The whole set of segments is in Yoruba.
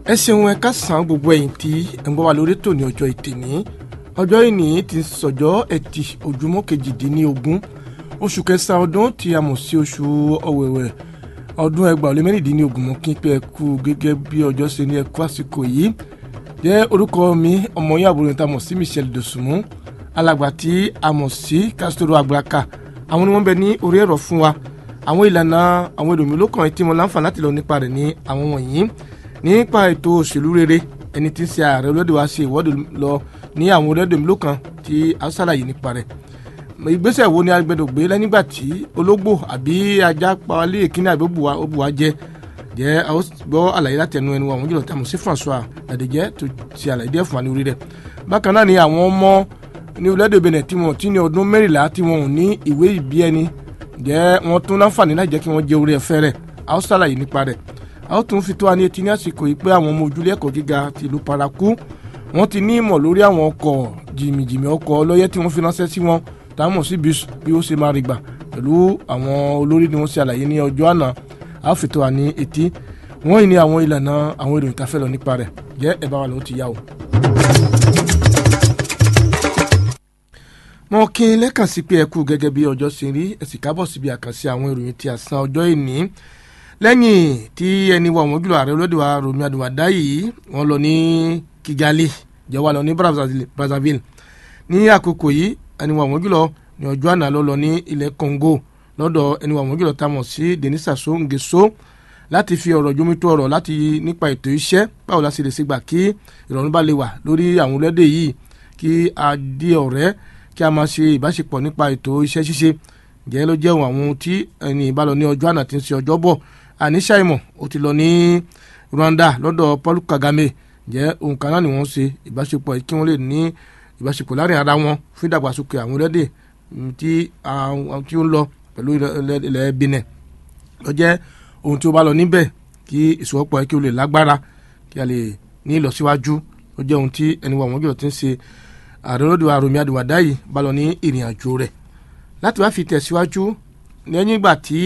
ẹ ṣeun ẹ káàsán gbogbo ẹ̀yin tí ẹ ń gbọ́ wa lórí tòní ọjọ́ ìtìní ọjọ́ ìní ti sọ̀jọ́ ẹtì ojúmọ́ kejìdínlógún oṣù kẹsàn-án ọdún tí a mọ̀ sí oṣù ọ̀wẹ̀wẹ̀ ọdún ẹgbàá lé mẹ́rìndínlógún mọ́ kí n pé ẹ kú gẹ́gẹ́ bí ọjọ́ ṣe ní ẹ kú àsìkò yìí jẹ́ orúkọ mi ọmọ yín àbúrò níta mọ̀ sí Michelle Dosunmu alàgbà tí a mọ̀ sí Castro Agbaka àwọn ni wọ́n bẹ ní orí ẹ̀rọ fún wa àwọn ìlànà àwọn èrò mi ló kàn tí mo láǹfààní láti lọ nípa rẹ̀ ní àwọn wọ̀nyí nípa ètò òṣèlú rere ẹni tí ń ṣe ààrẹ olóde wa ṣe ìwọ́de lọ ní àwọn orílẹ̀-èdè mi ló kàn tí a ṣàlàyé nípa rẹ̀ ìgbésẹ̀ wo ni a gbẹdọ̀ gbé lẹ́nígbà tí ológbò àbí ajá pawálé ìkíní àbí òbúwa jẹ jẹ́ a ó gbọ́ àlàyé láti ẹnu ẹnu àwọn jùlọ tí a mọ̀ sí François Adéjẹ́ tó ṣe àlàyé díẹ̀ fún wa ní orí rẹ̀ bákan náà ni àwọn ọmọ ní orílẹ̀-èdè Benin tí wọn ti ní ọdún mẹ́rìnlá tí wọn ò ní ìwé ìbí ẹni jẹ́ wọn tún láǹfààní láti jẹ́ kí wọ́n jẹ orí ẹ̀fẹ́ rẹ̀ a ó ṣàlàyé nípa rẹ̀ a ó tún fi tó wa ní etí ní àsìkò yìí pé àwọn ọmọ ojúlé ẹ̀kọ́ gíga ti ìlú Parakou wọ́n ti ní ìmọ̀ lórí àwọn ọkọ̀ jìmìjìmì ọkọ̀ ọlọ́yẹ́ tí wọ́n fi ránṣẹ́ sí wọn táwọn sí bí ó ṣe máa rí gbà pẹ̀lú àwọn olórí ni wọ́n ṣe àlàyé ní ọjọ́ àná a ó fi tó wa ní etí wọ́n yìí ní àwọn ìlànà àwọn ìròyìn tá a fẹ́ lọ nípa rẹ̀ jẹ́ ẹ̀ bá wa lọ́wọ́ ti yá o. mo kí n lẹ́kàn sí pé ẹ kú gẹ́gẹ́ bí ọjọ́ ṣe rí ẹ sì kábọ̀ síbi àkànṣe àwọn ìròyìn tí a san ọjọ́ ìní lẹ́yìn tí ẹni wà wọ́n jùlọ ààrẹ olóde wa Rọ̀mí Àdùwàdá yìí wọ́n lọ ní Kigali jẹ́ wà lọ ní Brazzaville ní àkókò yìí ẹni wà wọ́n jùlọ ní ọjọ́ àná ló lọ ní ilẹ̀ Congo lọ́dọ̀ ẹni wà wọ́n jùlọ tá a mọ̀ sí Denis Sassou Nguesso láti fi ọ̀rọ̀ jómitó ọ̀rọ̀ láti nípa ètò iṣẹ́ báwo la ṣe lè ṣe gbà kí ìrọ̀rùn bá lè wà lórí àwọn orílẹ̀-èdè yìí kí a di ọ̀rẹ́ kí a máa ṣe ìbáṣepọ̀ nípa ètò iṣẹ́ ṣíṣe jẹ́ ló jẹ́ àwọn ohun tí ẹni ìbálò ní ọjọ́ àná tí ń ṣe ọjọ́ bọ̀ àníṣà ìmọ̀ ó ti lọ ní Rwanda lọ́dọ̀ Paul Kagame jẹ́ ohun kan náà ni wọ́n ṣe ìbáṣepọ̀ kí wọ́n lè ní ìbáṣepọ̀ láàrin ara wọn fún ìdàgbàsókè àwọn orílẹ̀-èdè tí ó ń lọ pẹ̀lú ilẹ̀ Benin ló jẹ́ ohun tí ó bá lọ níbẹ̀ kí ìṣòwòpọ̀ kí ó lè lágbára kí a lè ní ìlọsíwájú ló jẹ́ ohun tí ẹni wà wọ́n jùlọ ti ń ṣe ààrẹ olódò Rọ̀mí Àdùwàdá yìí bá lọ ní ìrìn àjò rẹ̀ láti wá fi tẹ̀síwájú lẹ́yìn ìgbà tí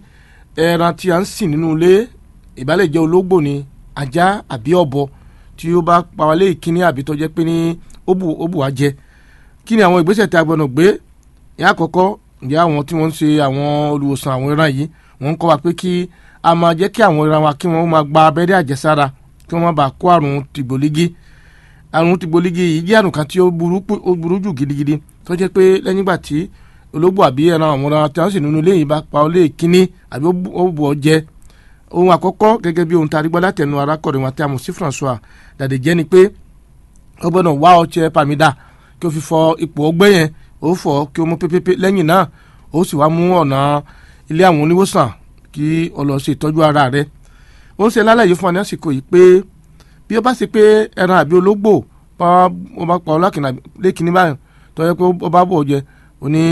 ẹran tí a ń sìn nínú ilé ìbálẹ̀ jẹ́ ológbò ni ajá àbí ọ̀bọ tí ó bá pawálé ìkíní àbí tó jẹ́ pé ní ó bù wá jẹ kí ni àwọn ìgbésẹ̀ tí a gbọ́dọ̀ gbé ní àkọ́kọ́ ǹjẹ́ àwọn tí wọ́n ń ṣe àwọn olùwòsàn àwọn ẹran yìí wọ́n ń kọ́ wa pé kí a máa jẹ́ kí àwọn ẹran wa kí wọ́n máa gba abẹ́rẹ́ àjẹsára kí wọ́n má bàa kó àrùn tìgbòlígí àrùn tìgbòlígì yìí jẹ́ àrùn kan tí ó burú jù gidigidi tó jẹ́ pé lẹ́yìn ìgbà tí ológbò àbí ẹran àwọn ọ̀ràn tí wọ́n sì nínú ilé yìí bá pa ọ lé kíní àbí ó bù ọ jẹ ohun àkọ́kọ́ gẹ́gẹ́ bí ohun tá a rí gbọ́ látẹnu arákùnrin wa tí a mọ̀ sí François Dàdéjẹ́ ni pé ó gbọ́dọ̀ wá ọṣẹ pàmìdà kí o fi fọ ipò ọgbẹ́ yẹn ó fọ kí o mú pépépé lẹ́yìn náà ó sì wá mú ọ̀nà ilé àwọn oníwòsàn kí o lọ ṣe ìtọ́jú ara rẹ ó ń ṣe lálàyé fún wa ní àsìkò yìí pé bí ó bá ṣe pé ẹran àbí ológbò wọ́n bá pa ọlọ́kìnà lẹ́kìnní báyìí tó yẹ pé ó bá bọ̀ jẹ ó ní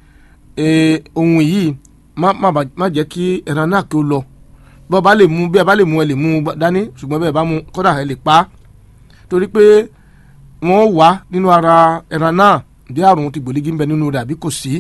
ohun yìí má jẹ́ kí ẹran náà kí ó lọ bí ọba lè mú bí ẹ bá lè mú ẹ lè mú dání ṣùgbọ́n bí ẹ bá mú kódà ẹ lè pa á torí pé wọ́n wà nínú ara ẹran náà bí àrùn ti gbòlígì ń bẹ nínú rẹ̀ àbí kò sí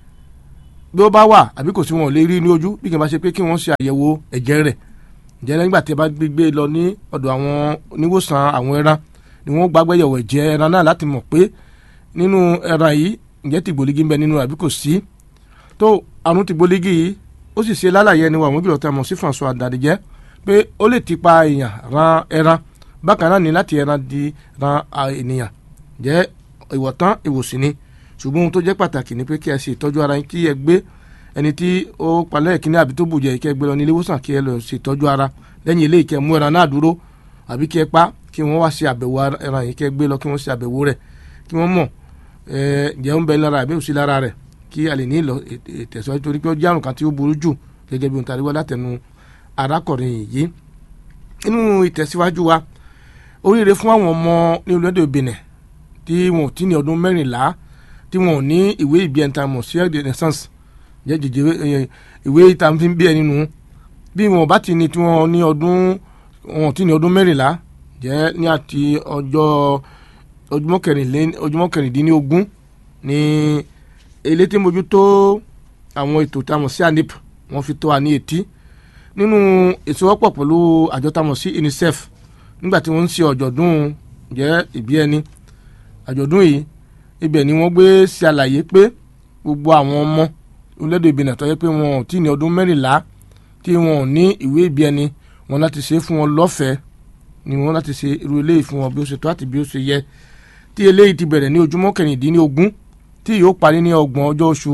bí ó bá wà àbí kò sí wọn ò lè rí ní ojú bí kì í bá ṣe pé kí wọ́n ṣe àyẹ̀wò ẹ̀jẹ̀ rẹ̀ ǹjẹ́ nígbà tí ẹ bá gbé lọ ní ọ̀dọ̀ àwọn oníwòsàn àwọn ẹran ni wọ́n gbàgbẹ́yẹ̀wò ẹ̀jẹ̀ ẹran náà láti mọ̀ pé nínú ẹran yìí ǹjẹ́ tìgbòlígì ń bẹ nínú àbí kò sí tó àrùn tìgbòlígì yìí ó sì ṣe lálàyé ẹni wà wọ́n jùlọ tá a mọ̀ sí François Dàdíjẹ́ pé ó lè ti pa èèyàn ran ẹran bákan náà ní láti ẹran di ran ènìyàn jẹ́ ìwọ̀tán ìwòsàn ni ṣùgbọ́n ohun tó jẹ́ pàtàkì ni pé kí ẹ ṣe ìtọ́jú ara yín kí ẹ gbé ẹni tí ó palẹ̀ ìkíní àbí tó bùjẹ́ kí ẹ gbé lọ ní ilé ìwòsàn kí ẹ lọ ṣe ìtọ́jú ara lẹ́yìn eléyìí kí ẹ mú ẹran náà dúró àbí kí ẹ pa kí wọ́n wá ṣe àbẹ̀wò ẹran yìí kí ẹ gbé lọ kí wọ́n ṣe àbẹ̀wò rẹ̀ kí wọ́n mọ̀ ǹjẹ́ ń bẹ lára àbí òsì lára rẹ̀ kí a lè ní ìlọ ìtẹ̀síwájú torí pé ó jẹ́ àrùn kan tí ó burú jù gẹ́gẹ́ bí ohun tàbí wá látẹnu arákùnrin yìí nínú ìtẹ̀síwájú wa oríire fún àwọn ọmọ ní orílẹ̀-èdè Benin tí wọn ò tí ní ọdún mẹ́rìnlá tí wọn ò ní ìwé ìbí ẹni tá a mọ̀ sí ẹ̀dẹ̀ naissance jẹ́ jẹjẹ ìwé ìta fi ń bí ẹni nù bí wọn bá ti ní tí wọn ní ọdún wọn ò tí ní ọdún mẹ́rìnlá jẹ́ ní àti ọjọ́ ojúmọ́ kẹrìndínlógún ní elétí mójútó àwọn ètò tá a mọ̀ sí anip wọ́n fi tó wa ní etí nínú ìṣòwòpọ̀ pẹ̀lú àjọ tá a mọ̀ sí UNICEF nígbà tí wọ́n ń ṣe ọ̀jọ̀dún jẹ́ ìbí ẹni àjọ̀dún yìí ibẹ̀ ni wọ́n gbé ṣe àlàyé pé gbogbo àwọn ọmọ orílẹ̀-èdè Benin tó yẹ pé wọn ò tí ì ní ọdún mẹ́rìnlá tí wọn ò ní ìwé ìbí ẹni wọn láti ṣe fún wọn lọ́fẹ̀ẹ́ ni wọn láti ṣe irú eléyìí fún wọn bí ó ṣe tó àti bí ó ṣe yẹ tí eléyìí ti bẹ̀rẹ̀ ní ojúmọ́ kẹrìndínlógún tí yóò parí ní ọgbọ̀n ọjọ́ oṣù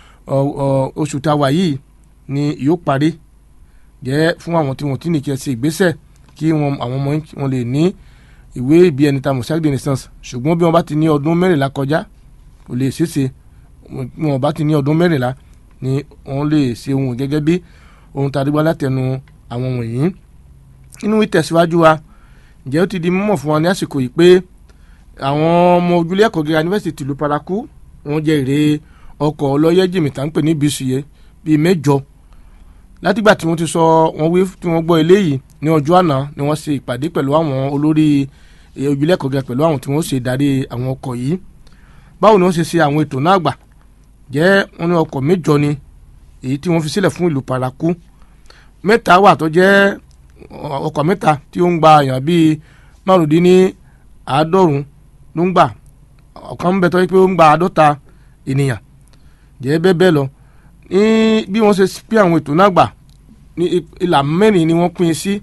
oṣù táwa yìí ni yóò parí jẹ́ fún àwọn tí wọ́n ti ní kí ẹ ṣe ìgbésẹ̀ kí wọn àwọn ọmọ wọn lè ní ìwé ìbí ẹni tàmù certificate de naissance ṣùgbọ́n bí wọ́n bá ti ní ọdún mẹ́rìnlá kọjá kò lè ṣeéṣe bí wọ́n bá ti ní ọdún mẹ́rìnlá ni wọ́n lè ṣe ohun gẹ́gẹ́ bí ohun tá a dúgbà látẹnu àwọn wọ̀nyí. nínú ìtẹ̀síwájú wa ǹjẹ́ ó ti di mímọ̀ fún wa ní àsìkò yìí pé àwọn ọmọ ojúlé ẹ̀kọ́ gíga yunifásitì tìlú paraku wọ́n jẹ́ èrè ọkọ̀ ọlọ́yẹ́ jìmìtà ń pè ní bíṣìyẹ bíi mẹ́jọ látìgbà tí wọ́n ti sọ wọ́n wí tí wọ́n gbọ́ eléyìí ní ọjọ́ àná ni wọ́n ṣe ìpàdé pẹ̀lú àwọn olórí ojúlé ẹ̀kọ́ gíga pẹ̀lú àwọn tí wọ́n ṣe darí àwọn ọkọ̀ yìí báwo ni wọ́n ṣe ṣe àwọn ètò náà gbà jẹ́ wọ́n ní ọkọ̀ mẹ́jọ ni èyí tí wọ́n fi sílẹ̀ fún ìlú paraku mẹ́ta wà tó jẹ́ ọkọ̀ mẹ́ta tí ó ń gba èèyàn bíi márùndínní àádọ́rùn ló ń gbà ọ̀kan ń bẹ tó yẹ pé ó ń gba àádọ́ta ènìyàn jẹ́ bẹ́ẹ̀ bẹ́ẹ̀ lọ ní bí wọ́n ṣe pín àwọn ètò náà gbà ní ìlà mẹ́rin ni wọ́n pín sí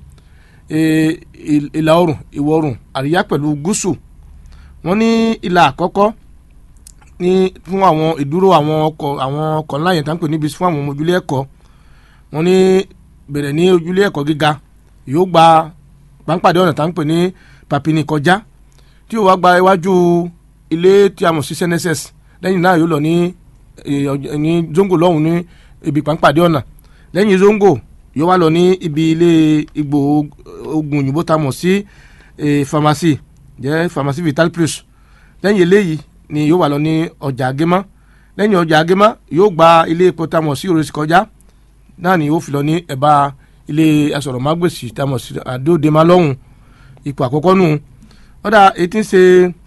ìlà oòrùn ìwọ̀ oòrùn àríyá pẹ̀lú gúúsù wọ́n ní ìlà àkọ́kọ́ ní fún àwọn ìdúró àwọn ọkọ̀ àwọn ọkọ̀ ńlá yẹn tá ń pè níbi fún àwọn ọmọ ojúlé ẹ̀kọ́ wọ́n ní bẹ̀rẹ̀ ní ojúlé ẹ̀kọ́ gíga yóò gba pàǹpàdé ọ̀nà tá ń pè ní papini kọjá tí yóò wá gba iwájú ilé tí a mọ̀ sí cnss lẹ́yìn náà yóò lọ ní ní zongo lọ́hùn ní ibi pàǹpàdé ọ̀nà lẹ́yìn zongo yóò wá lọ ní ibi ilé igbó oògùn òyìnbó tá a mọ̀ sí pharmacy jẹ́ pharmacy vital plus lẹ́yìn eléyìí ni yóò wà lọ ní ọjà agémá lẹ́yìn ọjà agémá yóò gba ilé epo tá a mọ̀ sí oríṣi kọjá náà ni yóò fi lọ ní ẹ̀bá ilé asọ̀rọ̀mágbèsì tá a mọ̀ sí àdóòdèmá lọ́hùn ipò àkọ́kọ́ nù ọ̀dà etí ń ṣe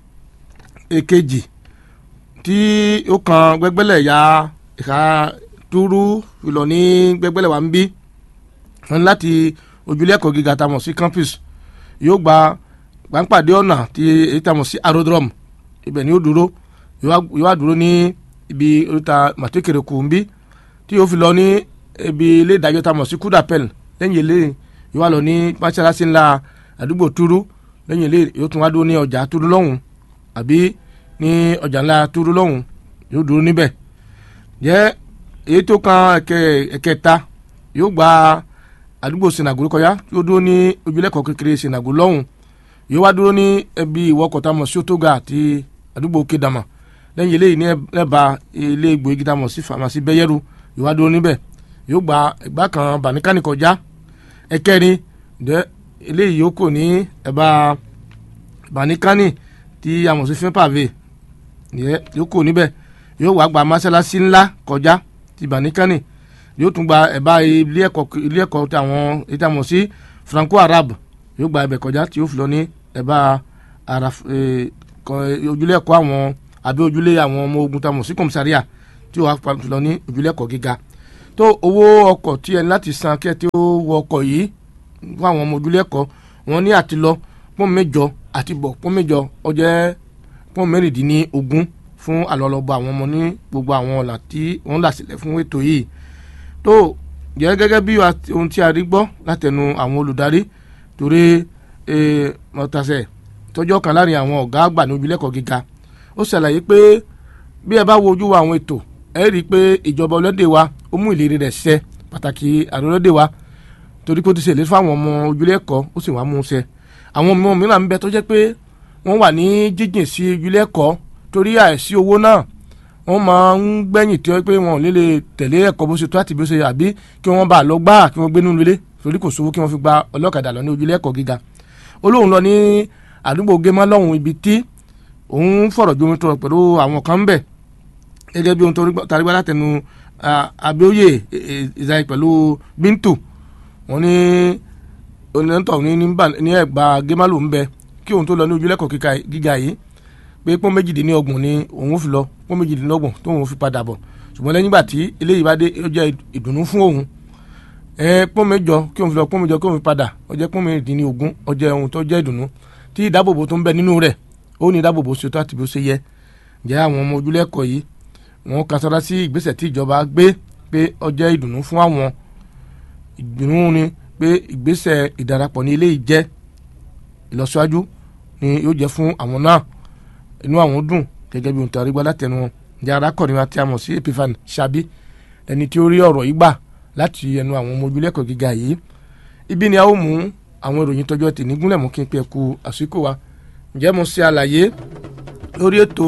èkejì tí ó kan gbẹgbẹlẹ ya ìka túrú ìlọ ní gbẹgbẹlẹ wa ń bí wọn láti ojúlé ẹ̀kọ́ gíga tá a mọ̀ sí campus yóò gba gbàǹpàdé ọ̀nà tí èyí tá a mọ̀ sí aerodrome ibẹ̀ ni yóò dúró yóò wá dúró ní ibi oríta màtíkèrè kù ń bí tí yóò fi lọ ní ibi ilé ìdájọ́ tá a mọ̀ sí kúdàpẹ́l lẹ́yìn ilé yóò wá lọ ní mọ́ṣáláṣí ńlá àdúgbò túrú lẹ́yìn ilé yóò tún wá dúró ní ọjà túrú lọ́hùn àbí ní ọjà ńlá túrú lọ́hùn yóò dúró níbẹ̀ jẹ́ èyí tó kan ẹ̀kẹta yóò gba àdúgbò sinago kọjá yóò dúró ní ojúlẹ̀kọ̀ kékeré sinago lọ́hùn yóò wá dúró ní ẹbí ìwọkọ̀ tá a mọ̀ sí otoga àti àdúgbò kedama lẹ́yìn eléyìí ní ẹ̀bà ilé ìgbòho tá a mọ̀ sí famasi bẹ́yẹ́rù yóò wá dúró níbẹ̀ yóò gba ẹgbà kan bàníkàní kọjá ẹ̀kẹrin jẹ́ eléyìí yóò kò ní ẹ̀bà bàníkàní tí a mọ̀ sí fẹ́ pàvé yóò kò níbẹ̀ yóò wá gba mọ́sálásí ńlá kọjá ti bàníkàní yóò tún gba ẹ̀bá ilé ẹ̀kọ́ ilé ẹ̀kọ́ tí àwọn ètò àmọ̀ sí franco arab yóò gba ẹ̀bẹ̀ kọjá tí yóò fi lọ ní ẹ̀bá ara ojúlé ẹ̀kọ́ àwọn àbí ojúlé àwọn ọmọ ogun tí a mọ̀ sí kọ̀mísàríà tí yóò wá fi lọ ní ojúlé ẹ̀kọ́ gíga tó owó ọkọ̀ tí ẹni láti san kí ẹ tí ó wọ ọkọ̀ yìí fún àwọn ọmọ ojúlé ẹ̀kọ́ wọn ní àti lọ pọ́n mẹ́jọ àti bọ̀ pọ́n mẹ́jọ ó jẹ́ pọ́n mẹ́rìndínlógún fún àlọ́lọ́bọ àwọn ọmọ ní gbogbo àwọn ọ̀là tí wọ́n là sílẹ̀ fún ètò yìí tó jẹ́ gẹ́gẹ́ bí ohun tí a rí gbọ́ látẹnu àwọn olùdarí torí mọ̀tàṣẹ̀ tọjọ́ kan láàrin àwọn ọ̀gá àgbà ní ojúlẹ̀kọ̀ gíga ó ṣàlàyé pé bí ẹ bá wo ojú wa àwọn ètò ẹ rí i pé ìjọba ọlọ́dẹ wa ó mú ìlérí rẹ̀ ṣẹ pàtàkì àrùn ọlọ́dẹ wa torí pé ó ti ṣèlérí fáwọn ọmọ ojúlẹ̀kọ̀ ó sì wá mú un ṣẹ àwọn ọmọ mìíràn ń bẹ tó jẹ́ pé wọ́n wà ní jíjìn sí ojúlẹ̀kọ̀ torí àìsí owó náà wọ́n máa ń gbẹ̀yìn tí wọ́n pé wọn ò lè lè tẹ̀lé ẹ̀kọ́ bó ṣe tó àti bó ṣe àbí kí wọ́n bá lọ gbá kí wọ́n gbé nínú ilé torí kò sówó kí wọ́n fi gba ọlọ́kadà lọ ní ojúlé ẹ̀kọ́ gíga olóhùn lọ ní àdúgbò gémá lọ́hùn ibi tí òun fọ̀rọ̀ jomi tọrọ pẹ̀lú àwọn kan ń bẹ̀ gẹ́gẹ́ bí ohun tó tarí gbá látẹnu abíóyè ìzáyé pẹ̀lú bíntù wọn ní onítọ̀ ní ẹ̀gbà gémá ló ń bẹ kí òun tó lọ ní ojúlé ẹ̀kọ́ gíga yìí pé pọ́n méjìdínlọ́gbọ̀n ni òun fi lọ pọ́n méjìdínlọ́gbọ̀n tó òun fi padà bọ̀ ṣùgbọ́n lẹ́yìn ìgbà tí eléyìí bá dé ó jẹ́ ìdùnnú fún òun ẹ pọ́n mẹ́jọ kí òun fi lọ pọ́n mẹ́jọ kí òun fi padà ó jẹ́ pọ́n mẹ́rìndínlógún ó jẹ́ ohun tó jẹ́ ìdùnnú tí ìdáàbòbò tó ń bẹ nínú rẹ̀ ó ní ìdáàbòbò ṣe tó àti bí ó ṣe yẹ ǹjẹ́ àwọn ọmọ ojúlẹ̀kọ̀ yìí wọ́n kan sára sí ìgbésẹ̀ tí ìjọba gbé pé ó jẹ́ ìdùnnú fún àwọn ìdùnnú ni pé ìgbésẹ̀ ìdarapọ̀ ní ilé yìí jẹ́ ìlọsíwájú ni yóò jẹ́ fún àwọn náà inú àwọn dùn gẹ́gẹ́ bí ohun tí a rí gbọ́ látẹnu wọn ǹjẹ́ arákùnrin wa tí a mọ̀ sí Epiphany Ṣabí ẹni tí ó rí ọ̀rọ̀ yìí gbà láti ẹnu àwọn ọmọ ojúlẹ̀kọ̀ gíga yìí ibi ni a ó mú àwọn ìròyìn tọjọ́ tì ní gúnlẹ̀ mú kí n pe ẹ̀kú àsìkò wa ǹjẹ́ mo ṣe àlàyé lórí ètò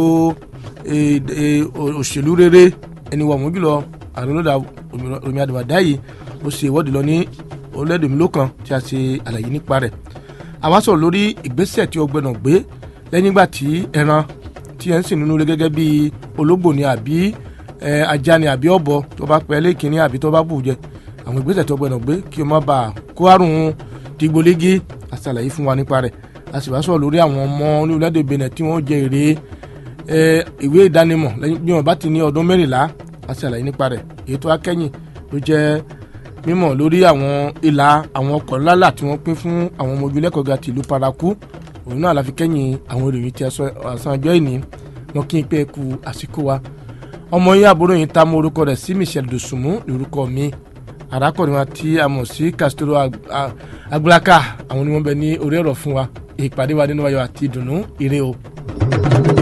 òṣèlú rere ẹni wà mú jùlọ àrùnlọ́dà omi àdùmàdá yìí ó ṣe ìwọ́de lọ ní orílẹ̀-èdè mi lókan tí a ṣe àlàyé nípa rẹ̀ àwa sọ̀rọ̀ lórí ìgbésẹ̀ tí ó gbẹ́nà gbé lẹ́yìn ìgbà tí ẹran tí ẹ̀ ń sìn nínú ilé gẹ́gẹ́ bí ológbò ni àbí ajá ni àbí ọ̀bọ tó bá pẹ́ lẹ́kìnní àbí tó bá bù jẹ àwọn ìgbésẹ̀ tó gbẹ́nà gbé kí o má bàa kó àrùn dìgbòlégi àṣàlàyé fún wa nípa rẹ̀ a sì wá sọ̀rọ̀ lórí àwọn ọmọ orílẹ̀-èdè Benin tí wọ́n jẹ èrè ìwé ìdánimọ̀ lẹ́yìn bí wọ́n bá ti ní ọdún mẹ́rìnlá a ṣàlàyé nípa rẹ̀ èyí tó akẹ́yìn ló jẹ́ mímọ̀ lórí àwọn ìlà àwọn ọkọ̀ ńláńlá tí wọ́n pín fún àwọn ọmọ ojúlẹ̀kọ̀ ga tìlú paraku òun náà la fi kẹ́yìn àwọn ìròyìn tí àṣà ọjọ́ ìní wọn kí n pé ku àsìkò wa ọmọ yín àbúrò yín ta mọ orúkọ rẹ̀ sí Michelle Dosunmu lórúkọ mi arákùnrin wa tí a mọ̀ sí Castro Agbulaka àwọn ni wọ́n bẹ ní orí ọ̀rọ̀ fún wa ìpàdé wa nínú ayọ̀ àti ìdùnnú ire o.